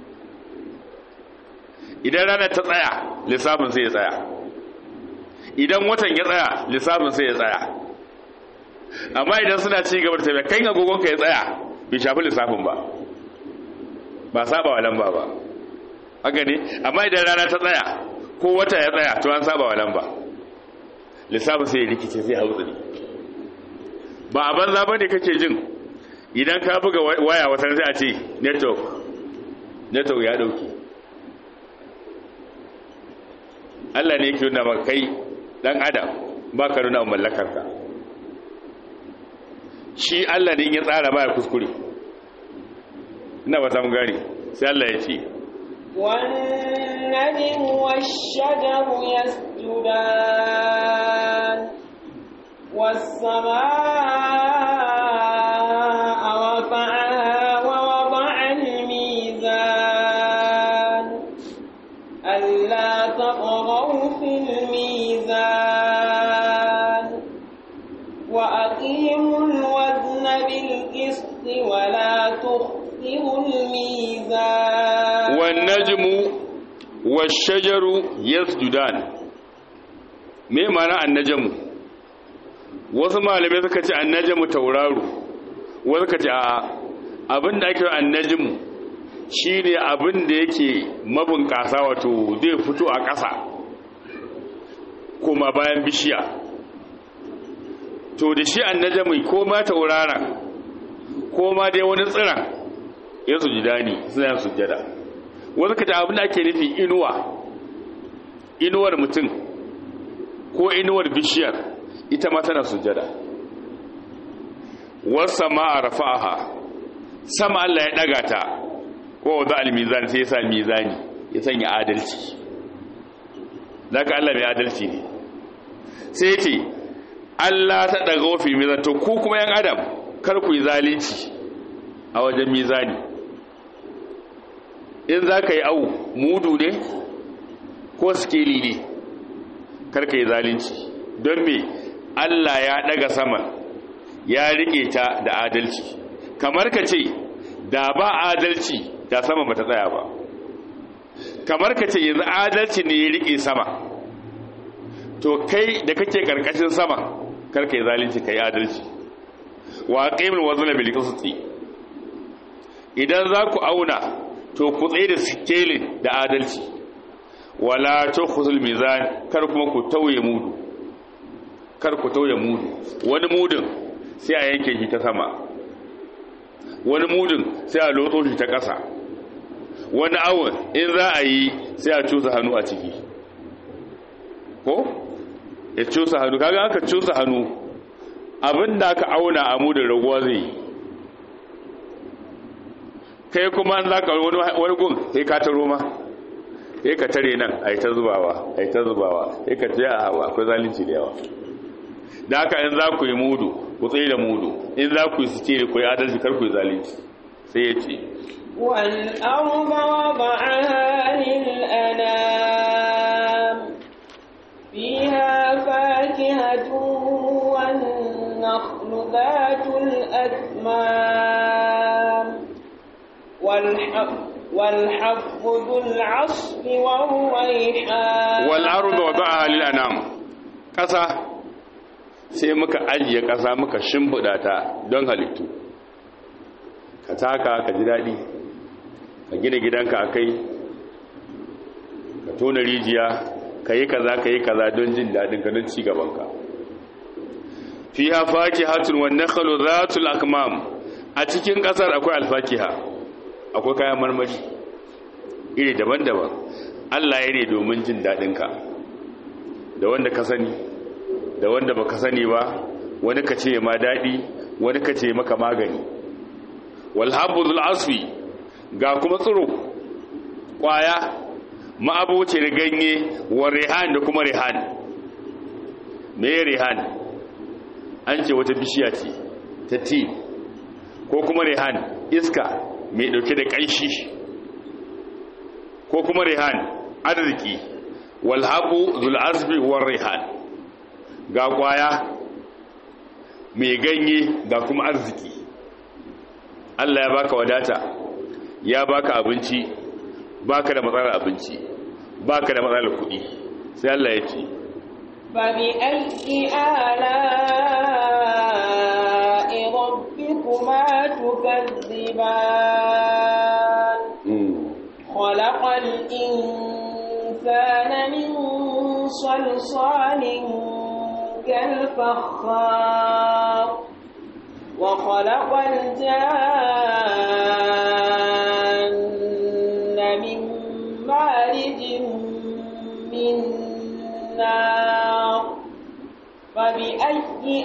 A: idan ranar ta tsaya lissafin sai ya tsaya idan watan ya tsaya lissafin sai ya tsaya amma idan suna ci gaba da tafiya kan agogonka ya tsaya bai shafi lissafin ba ba saba wa lamba ba haka ne amma idan rana ta tsaya ko wata ya tsaya to an saba wa lamba lissafin sai ya rikice sai hautsari ba a banza ba ne kake jin idan ka buga waya wata sai a ce network network ya dauke Allah ne yake nuna maka kai dan adam ba ka nuna mallakarka shi Allah ne ya tsara baya kuskure ina ba ta mun gane sai Allah ya ce
B: والنجم والشجر يسجدان والسماء رفعها ووضع الميزان ألا تطغوا في الميزان وأقيموا الوزن بالقسط ولا تخسروا الميزان
A: والنجم والشجر يسجدان me mana annajamu wasu malamai suka ce annajamu tauraro wasu suka ce a abin da ake annajamu shine abin da yake mabunkasa wato zai fito a ƙasa kuma bayan bishiya to da shi annajamu ko ma tauraron ko ma dai wani tsiran ya sujida ne suna sujada wasu ka abin da ake nufi inuwa inuwar mutum ko inuwar bishiyar ita ma tana sujada wasa ma a rafa'aha sama Allah ya daga ta ko wadda al-mizan sai ya sa mizani ya sanya adalci zaka Allah mai adalci ne sai ce Allah ta daga wafi mizan to ku kuma yan adam kar ku yi zalunci a wajen mizani in za ka yi au mudu ne ko skeli ne karka yi zalunci don me Allah ya daga sama ya rike ta da adalci kamar ka ce da ba adalci da sama ba ta tsaya ba kamar ka ce yanzu adalci ne ya rike sama to kai da kake karkashin sama karka yi zalunci ka yi adalci wa qaimul wazna bil qisti idan za ku auna to ku tsaye da sikelin da adalci wala tukhzul mizan kar kuma ku tauye mudu kar ku tauye mudu wani mudun sai a yanke shi ta sama wani mudun sai a lotso shi ta ƙasa wani awon in za a yi sai a cusa hannu a ciki ko ya cusa hannu kaga aka cusa hannu abin da aka auna a mudun raguwa zai yi kai kuma za ka wani gun sai ka taro ma sai ka tare nan a yi ta zubawa a yi ta zubawa sai ka tsaye a hawa akwai zalunci da yawa da haka in za ku yi mudu ku tsaye da mudu in za ku yi su ce ku yi adalci kar ku yi zalunci sai ya ce
B: والأرض وضعها للأنام فيها فاكهة والنخل ذات الأكمام والحب والحب ذو العصف والريحان
A: والأرض وضعها للأنام ƙasa sai muka ajiye ƙasa muka shimfiɗa ta don halittu ka taka ka ji daɗi ka gina gidanka a kai ka tona rijiya ka yi kaza ka yi kaza don jin daɗin ka don cigabanka fi ha faki hatun wannan khalo zatul akmam a cikin ƙasar akwai alfakiha akwai kayan marmari iri daban-daban allah ya ne domin jin daɗinka da wanda ka sani da wanda ba ka sani ba wani ka ce ma daɗi wani ka ce maka magani walhabbul asfi ga kuma tsiro kwaya ma'abocin ganye wa rihan da kuma rihan me rihan an ce wata bishiya ce ta ti ko kuma rihan iska mai dauke da kanshi ko kuma rihan arziki walhabu zul asfi wa rihan ga kwaya mai ganye ga kuma arziki Allah ya baka wadata ya baka abinci baka da matsalar abinci baka da matsalar kuɗi sai Allah ya ce
B: fabi aiki ala rabbikuma tukazziban khalaqal insana min salsalin kal fakhar وخلق الجان من مارج من نار فبأي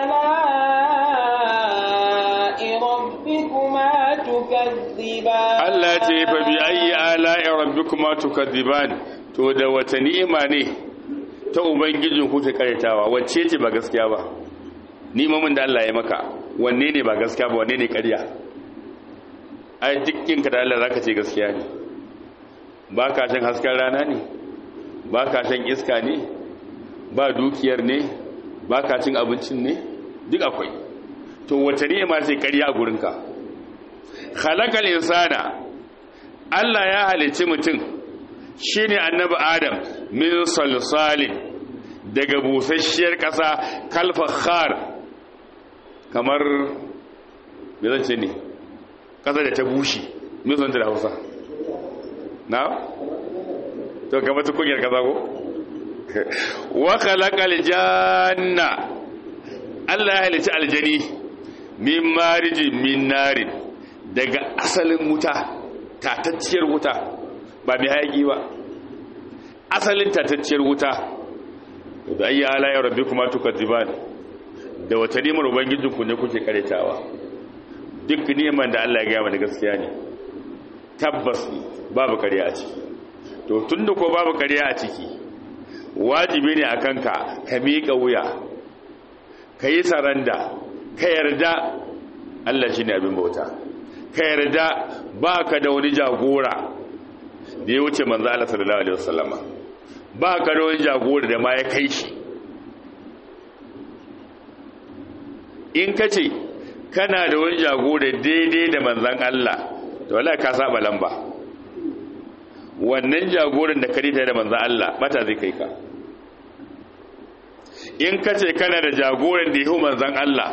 B: آلاء ربكما تكذبان
A: التي فبأي آلاء ربكما تكذبان to da wata ni'ima ne ta ubangijin ku ta karyatawa wacce ce ba gaskiya ba ni'imomin da Allah ya maka wanne ne ba gaskiya ba wanne ne ƙarya ai dukkin ka da Allah zaka ce gaskiya ne ba ka shan hasken rana ne ba ka shan iska ne ba dukiyar ne ba ka cin abincin ne duk akwai to wace ne ma sai ƙarya a gurinka khalaqal insana Allah ya halicci mutum shine annabi Adam min salsalin daga busasshiyar ƙasa kalfakhar kamar me zan ce ne ƙasa da ta bushe me zan da hausa na? to kamar ta kunyar ƙasa ko? wa khalaqal janna Allah ya halitta aljani min mariji min narin daga asalin wuta tatacciyar wuta ba mai hayaki ba asalin tatacciyar wuta da ayi ala ya rabbi kuma tukadziban da wata nimar ubangijin ku ne kuke karetawa duk neman da Allah ya gaya mana gaskiya ne tabbas babu kariya a ciki to tunda ko babu kariya a ciki wajibi ne akan ka ka miƙa wuya ka yi saranda ka yarda Allah shine abin bauta ka yarda baka da wani jagora da ya wuce manzo Allah sallallahu alaihi wasallama ba ka da wani jagora da ma ya kai shi in ka ce kana da wani jagora daidai da manzan Allah to wala ka saba lamba wannan jagoran da karita da manzan Allah bata zai kai ka in ka ce kana da jagoran da yahu manzan Allah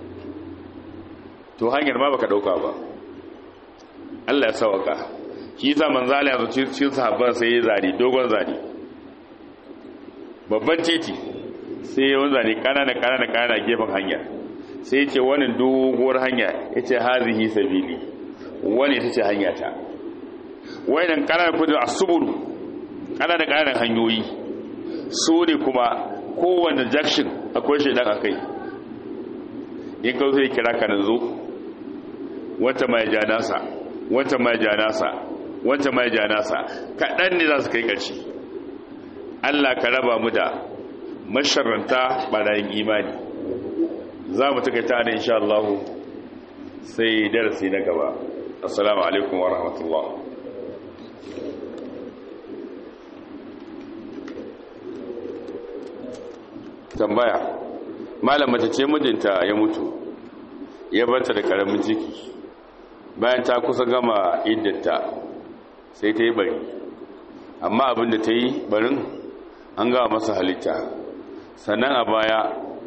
A: to hanyar ma baka dauka ba Allah ya sawaka shi yasa manzan Allah ya zo cikin sahabban sai ya zari dogon zari babban titi sai yawan zane kanana kanana kanana gefen hanya sai ce wani doguwar hanya ya ce hazihi sabili wani ta ce hanya ta wayannan kanana kudin asubulu kanana kanana hanyoyi su ne kuma kowane jakshin akwai shaidan a kai in ka zai kira ka da zo wata mai ja nasa wata mai ja nasa wata mai ja nasa kaɗan ne za su kai ƙarshe Allah ka raba mu da masharanta ɓarayin imani za mu taka ta da insha Allah sai darasi na gaba assalamu alaikum wa rahmatullah tambaya malam mace ce mijinta ya mutu ya barta da karamin ciki bayan ta kusa gama iddata sai ta yi bari amma abinda ta yi barin an gawa masa halitta sannan a baya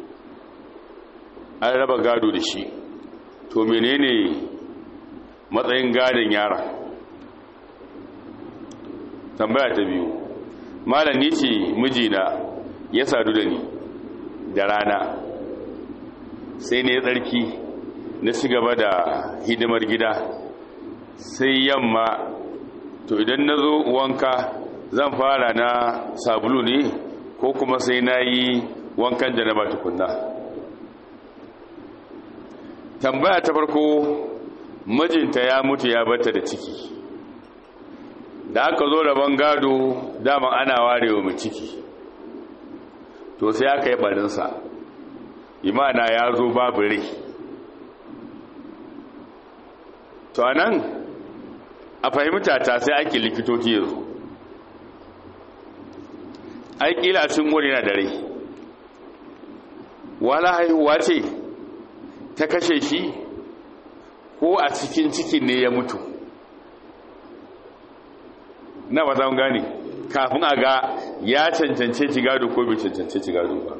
A: an raba gado da shi to menene matsayin gadon yara tambaya ta biyu malam ni ce mijina ya sadu da ni da rana sai ne tsarki na ci gaba da hidimar gida sai yamma to idan na zo wanka zan fara na sabulu ne ko kuma sai na yi wankan janaba tukunna tambaya ta farko mijinta ya mutu ya bata da ciki da aka zo rabon gado daman ana warewa mai ciki to sai aka yi barinsa imana ya zo babu rai to anan a fahimta ta sai ake likitoci yanzu ai kila sun wuri na da rai wala haihuwa ce ta kashe shi ko a cikin cikin ne ya mutu na ba zan gane kafin a ga ya cancance ci gado ko bai cancance ci gado ba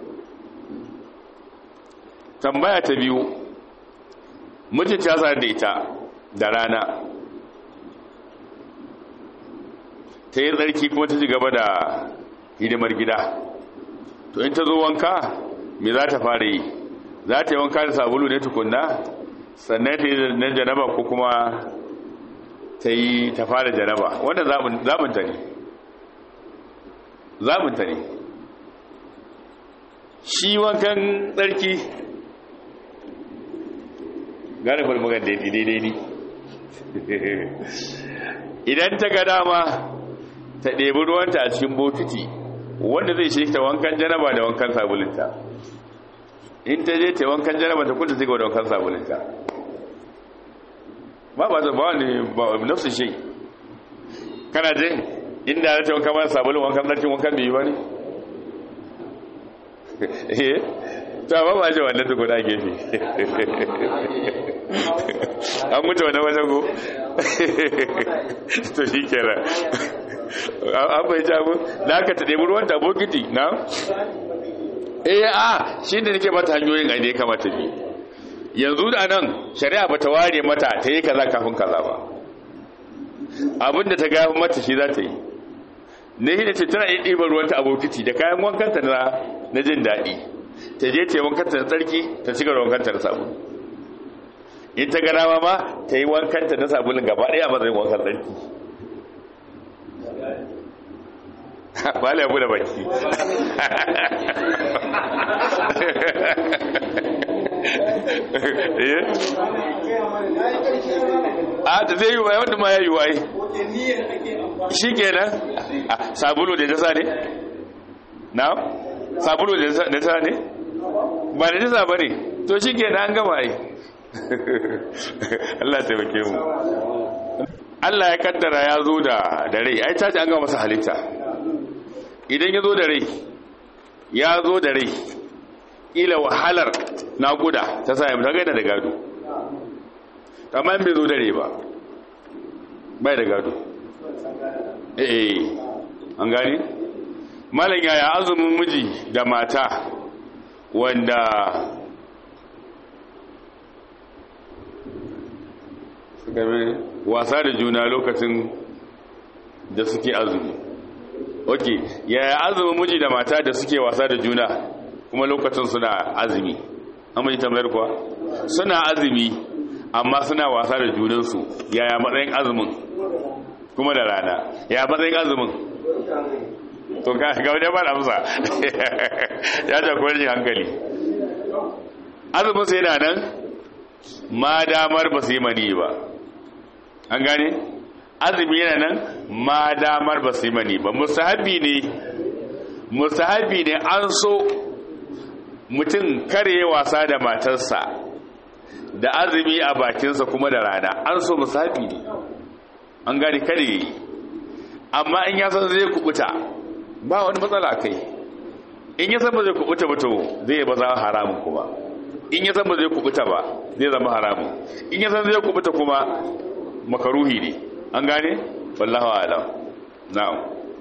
A: tambaya ta biyu mijin ta sa da ita da rana ta yi tsarki kuma ta ci gaba da hidimar gida to in ta zo wanka me za ta fara yi za ta yi wanka da sabulu ne tukunna sannan ta yi nan janaba ko kuma ta yi ta fara janaba wanda zamunta ne zamunta ne shi wankan tsarki gane falmugan da ya daidai ne idan ta ga dama ta ɗebi ruwanta a cikin bokiti wanda zai shi ta wankan janaba da wankan sabulinta in ta je ta wankan janaba ta kunta zai da wankan sabulinta ba ba ta ba ne ba nafsu shi kana je inda ya ta wankan ba sabulin wankan tsarkin wankan bai yi ba ne eh ta ba ba ce wannan tukuna gefe an mutu wani wajen go to shi kenan an bai jago da aka ta ɗebi ruwan bokiti na eh a shi da nake mata hanyoyin a ne kamata bi yanzu da nan shari'a ba ta ware mata ta yi kaza kafin kaza ba abinda ta gafi mata shi za ta yi ne shi da ce tana yi ɗiban ruwanta a bokiti da kayan wankanta na jin daɗi ta je ta yi wankanta na tsarki ta cika da wankanta na sabulu in ta gana ma ta yi wankanta na sabulun gaba ɗaya a matsayin wankan tsarki ba la yabu da baki a ta zai yi wa wanda ma ya yi waye shi kenan sabulu da jasa ne na sabulu da jasa ne ba da jasa ba ne to shi kenan an gama yi Allah taimake mu Allah ya kaddara ya zo da rai ai ta ce an gama masa halitta idan ya zo da rai ya zo da rai ila wahalar naƙuda ta sa yamta gaida da gado amma bai zo da rai ba bai da gado eh an gani malam yaya azumin miji da mata wanda wasa da juna lokacin da suke azumi ok yaya azumin miji da mata da suke wasa da juna kuma lokacin suna azumi an mai tambayar kuwa suna azumi amma suna wasa da junansu yaya matsayin azumin kuma da rana yaya matsayin azumin to ga wajen ba amsa ya jakwar yin hankali azumin sai yana nan ma damar ba su yi mani ba an gane azumi yana nan ma damar ba su yi mani ba musahabi ne musahabi ne an so mutum kare wasa da matarsa da azumi a bakinsa kuma da rana an so musahabi ne an gane kare yi amma in ya san zai kubuta ba wani matsala kai in ya san ba zai kubuta ba to zai ba za haramun kuma in ya san ba zai kubuta ba zai zama haramun in ya san zai kubuta kuma makaruhi ne an gane wallahu alam na'am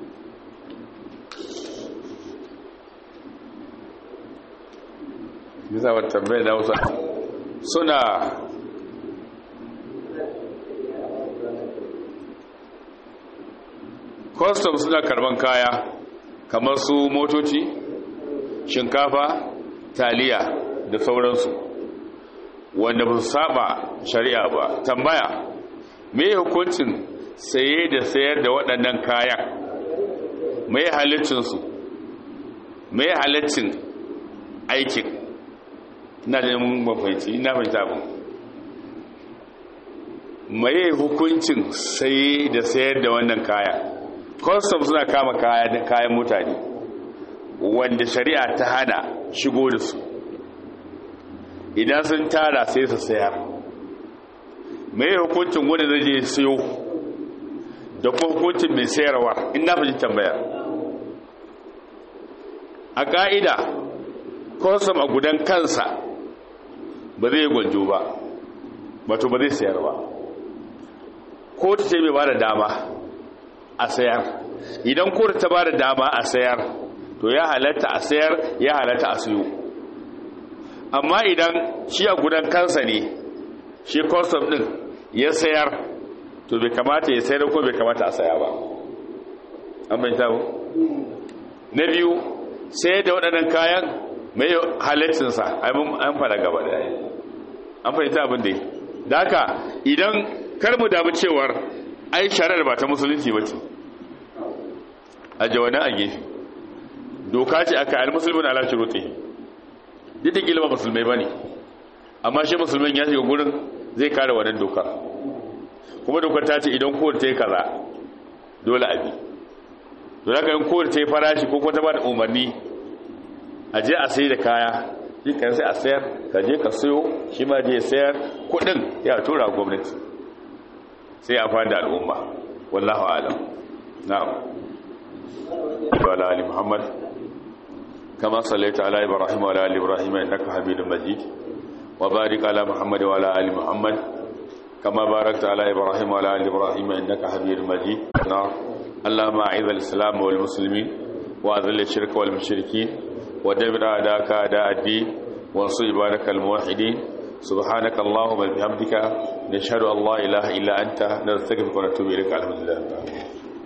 A: bisa wata tambayar da wasu suna custom suna karban kaya kamar su motoci shinkafa taliya da sauransu wanda ba su saba shari'a ba tambaya me hukuncin saye da sayar da waɗannan kayan me halittinsu me halittin aikin ina da mun mafaici ina fahimta ba me hukuncin saye da sayar da wannan kaya custom suna kama kayan mutane wanda shari'a ta hana shigo da su idan sun tara sai su sayar mai hukuncin wanda zai je siyo da kuma hukuncin mai sayarwa ina fi tambaya a ƙa'ida custom a gudan kansa ba zai gwanjo ba wato ba zai sayar ba ko ta ce mai ba da dama a sayar idan kotu ta ba da dama a sayar to ya halatta a sayar ya halatta a siyo amma idan shi a gudan kansa ne shi custom din ya sayar to bai kamata ya sayar ko bai kamata a saya ba an bai tabo na biyu sayar da waɗannan kayan mai halittinsa an fara gaba da yayi an fahimta abin da yi da haka idan kar mu damu cewar ai shari'ar ba ta musulunci ba ce a jawanan a gefe doka ce aka al musulmin ala shuruti duk da kila ba musulmai bane amma shi musulmin ya shiga gurin zai kare wannan dokar kuma dokar ta ce idan kowace ta yi kaza dole a bi to da yin kowace ta yi farashi ko kuma ta ba da umarni a je a sai da kaya shi kan sai a sayar ka je ka sayo shi ma je sayar kudin ya tura gwamnati sai a fada al'umma wallahu alam na'am wa ala ali muhammad كما صليت على إبراهيم وعلى آل إبراهيم إنك حميد مجيد وبارك على محمد وعلى آل محمد كما باركت على إبراهيم وعلى آل إبراهيم إنك حميد مجيد اللهم أعز الإسلام والمسلمين وأذل الشرك والمشركين ودمر أعداءك أعداء الدين وانصر عبادك الموحدين سبحانك اللهم وبحمدك نشهد أن لا إله إلا أنت نستغفرك ونتوب إليك الحمد لله